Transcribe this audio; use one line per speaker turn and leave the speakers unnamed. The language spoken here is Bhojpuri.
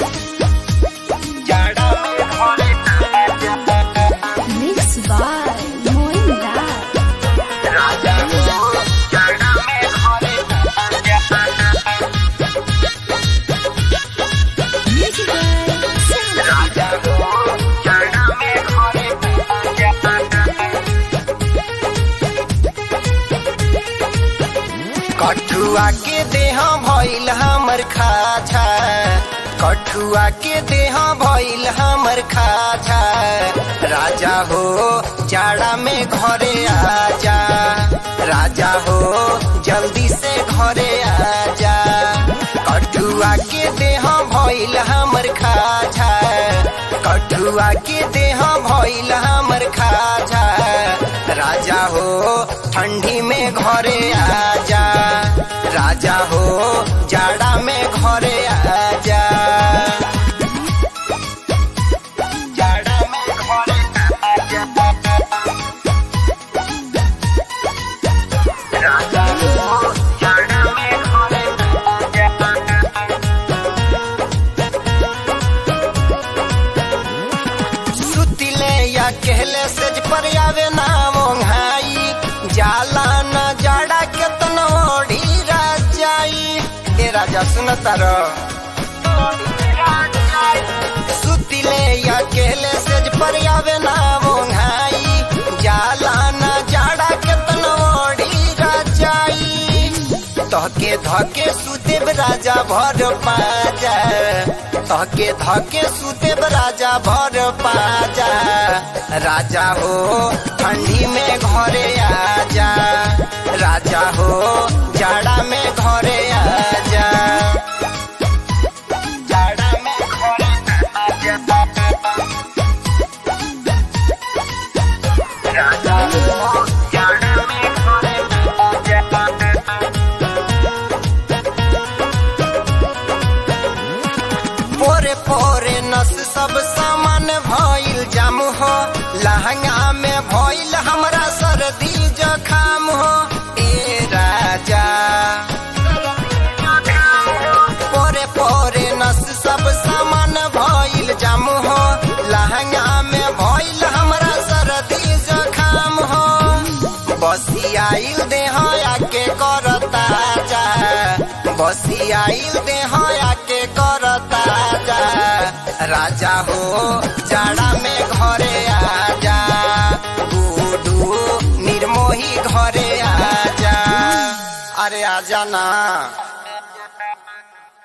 जाड़ा में घरे आजा
Mixed by Moin Raj.
राजा हो जाड़ा में घरे आजा
Music by Sam.
राजा हो जाड़ा में घरे आजा कठुआ के देह भइल हमर खाछा कठुआ के देह भइल हमर खाछा राजा हो जाड़ा में घरे आजा राजा हो जल्दी से घरे आजा कठुआ के देह भइल हमर खाछा कठुआ के देह भइल हमर खाछा राजा हो ठंडी में घरे आजा राजा हो जाड़ा में घरे आजा जाड़ा में घरे आजा राजा हो जाड़ा में घरे आजा सुतिले या कहले सेज पर आवे ना मोंघाई जाला न जाड़ा केतन ओढ़ी राजाई ए राजा सुनता र सुतिले या कहले सेज पर आवे ना मोंघाई जाला न जाड़ा केतन ओढ़ी राजाई तहके धके सुदेव राजा भर पाजा तहके धके सुदेव राजा भर पाजा राजा हो ठंडी में घरे आजा राजा हो जाड़ा में घरे आजा जाड़ा में घरे आजा राजा हो जाड़ा में घरे आजा पोरे पोरे नस सब सामान भइल जाम हो लहंगा में भइल हमरा सर्दी जखाम हो ए राजा पोरे पोरे नस सब सामान भइल जाम हो लहंगा में भइल हमरा सर्दी जखाम हो बसी आइल देह आके करता जा बसी आइल देह आके करता जा राजा हो जाड़ा में घरे आजा गुडू निर्मोही घरे आजा अरे आजा ना